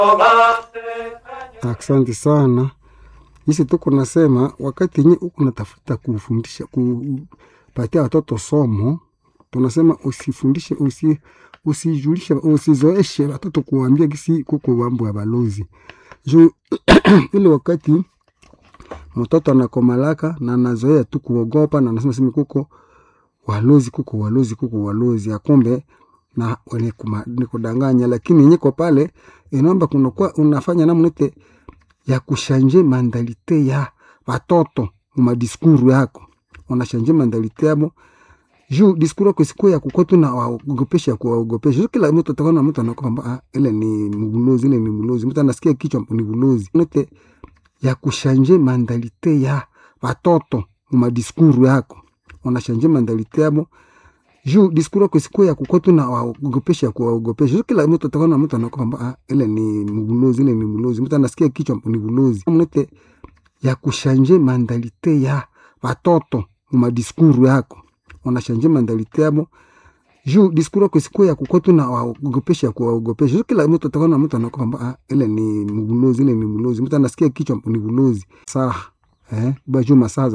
Asante sana. Hisi tuko nasema wakati yenye uko natafuta kufundisha kupatia watoto somo, tunasema usifundishe usi, usijulishe usizoeshe watoto kuambia kisi kuko mambo ya balozi juu ile wakati mtoto anakomalaka na anazoea tu kuogopa na anasema sema kuko walozi kuko walozi kuko walozi akumbe na ni kudanganya, lakini nyiko pale inaomba kunakuwa unafanya namnete ya kushanje mandalite ya watoto madiskuru yako, unashanje mandalite yabo juu diskuru yako isikuwa ya kukua tu na waogopesha kuwaogopesha. Kila mtu atakana mtu anakuwa kwamba ah, ile ni mbulozi, ile ni mbulozi, mtu anasikia kichwa ni bulozi nete ya kushanje mandalite ya watoto madiskuru yako, unashanje mandalite yabo juu diskuru yako isikuwa ya kukua tu na waogopesha kuwaogopesha. Kila mtu atakana mtu anakuwa kwamba ah, ile ni mbulozi, ile ni mbulozi, mtu anasikia kichwa ni bulozi nete ya kushanje mandalite ya watoto madiskuru yako unashanje mandalite yabo juu diskuru yako isikuwa ya kukua tu na waogopesha kuwaogopesha. Kila mtu atakana mtu anakuwa kwamba ah, ile ni mbulozi, ile ni mbulozi, mtu anasikia kichwa ni bulozi saa eh, bajuma saa